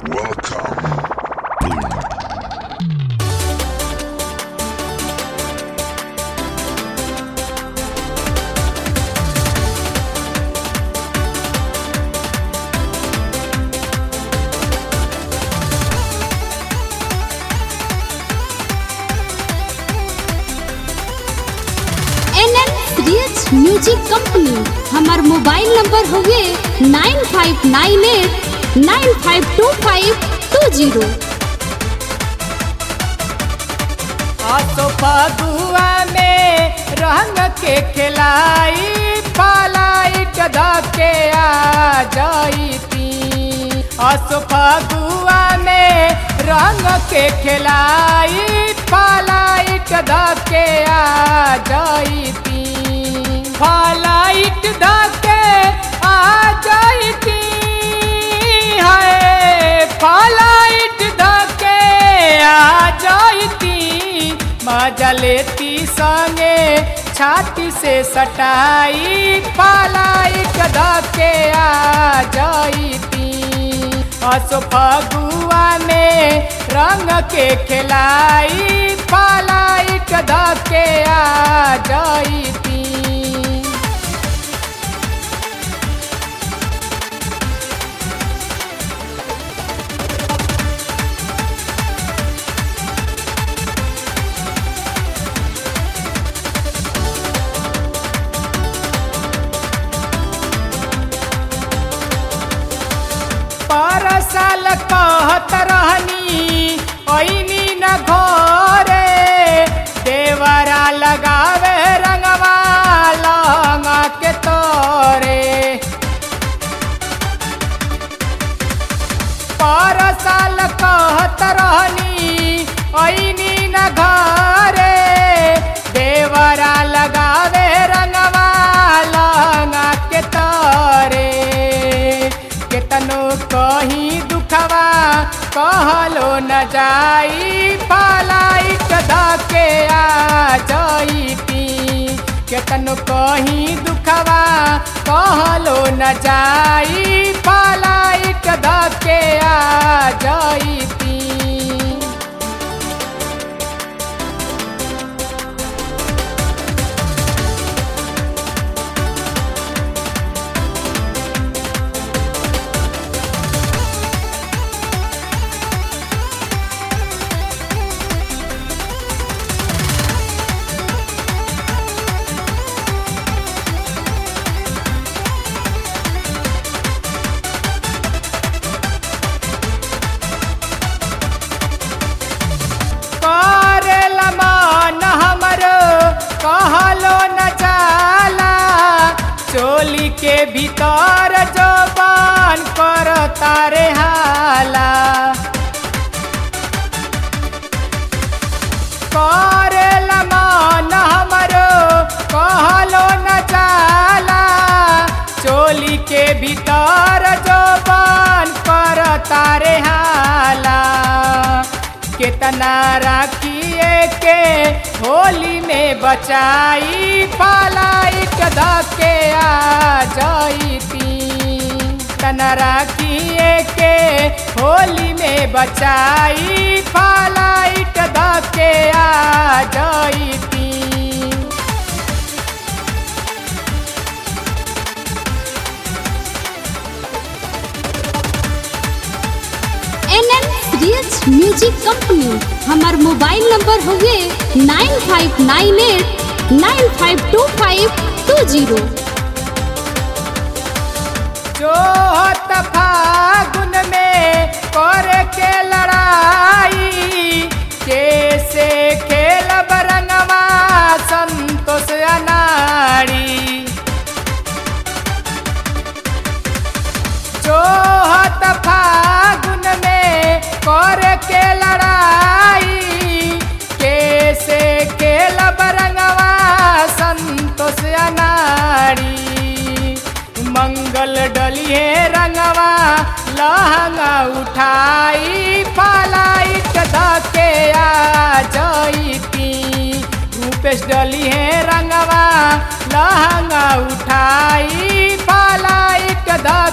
Welcome. N N रियच music company हमार mobile number हुए nine five nine eight nine five two five two zero आसो फगुआ में रंग के खिलाई पालाइट धके आ जाईती आसो फगुआ में रंग के खिलाई पालाइट धके आ जाईती पालाइट धके आ जाईती है पालाइट धके आ जाईती मजा लेती संगे छाती से सटाई पालाइट धके आ जाईती असो फगुआ में रंग के खिलाई पालाइट धके आ जाईती पर साल कहत रहनी ऐनी न घरे देवरा लगावे रंगवा लंगा के तोरे पर साल कहत रहनी ऐनी न घरे देवरा लगावे रंगवा लंगा के तोरे केतनो कहीं दुखवा कहलो न जाई पालाइट धके आ जाईती केतनो कहीं दुखवा कहलो न जाई पालाइट धके आ जाईती करेला मन हमरो कहलो न जाला चोली के भीतर जबान कर तारे हाला करेला मन हमरो कहलो न जाला चोली के भीतर जबान कर तारे हाला कितना राखिए के होली में बचाई पालाइट धके आ जाईती तना राखिए के होली में बचाई पालाइट धके आ जाईती एन एन रियच म्यूजिक कंपनी हमार मोबाइल नंबर हुए nine five nine eight nine five two five two zero जो होत फागुन में कर के लड़ाई कैसे खेल बरंगवा संतोष अनाड़ी जो होत फागुन में कर के लड़ाई कैसे खेल बरंगवा संतोष अनाड़ी मंगल डलिए रंगवा लहंगा उठाई पालाइट धके आ जाईती रूपेश डलिए रंगवा लहंगा उठाई पालाइट धके